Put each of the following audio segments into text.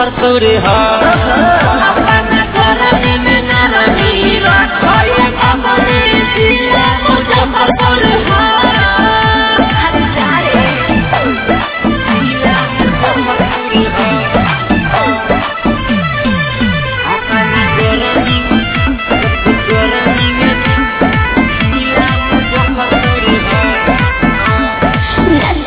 मुजफ्फरपुर ह अपना गरमी में नरमी रखए अपने जिला मुजफ्फरपुर ह जिला मुजफ्फरपुर ह अपना गरमी गरमी में जिला मुजफ्फरपुर ह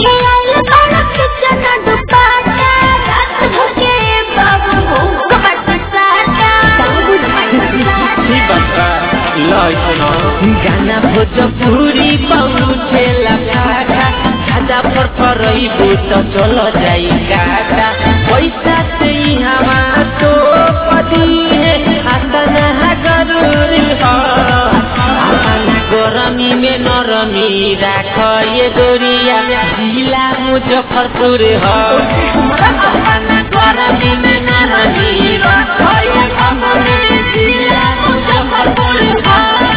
गाना भोजपुरी पहुँचे लगा खाजा पर करइबू तो चल जाई काटा पैसा से ही हमा तो पदी है आतना जरूरी हो अपना गरमी में नरमी राख ये गोरिया जिला मुजफ्फरपुर हो अपना गरमी में नरमी राख ये अपने जिला मुजफ्फरपुर हो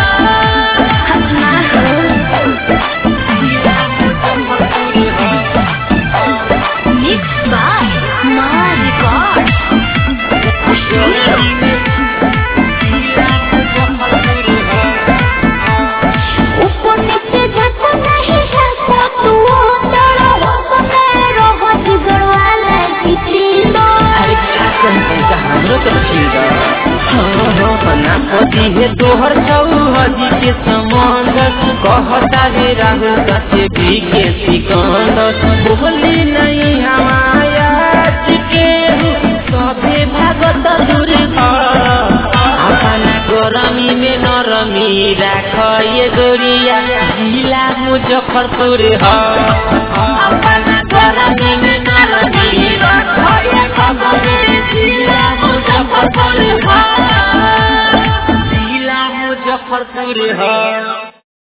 अरे क्या कहते हैं हमरो तो ठीक है पति है तोहर चौहदी के संबंध कहता है राहुल कसे भी के सिकंदर बोली नहीं हमाया के सभे भागत दूर अपना गरमी में नरमी राख ये गोरिया जिला मुजफ्फरपुर ह अपना गरमी में नरमी राख ये अपने जिला मुजफ्फरपुर ह जिला मुजफ्फरपुर ह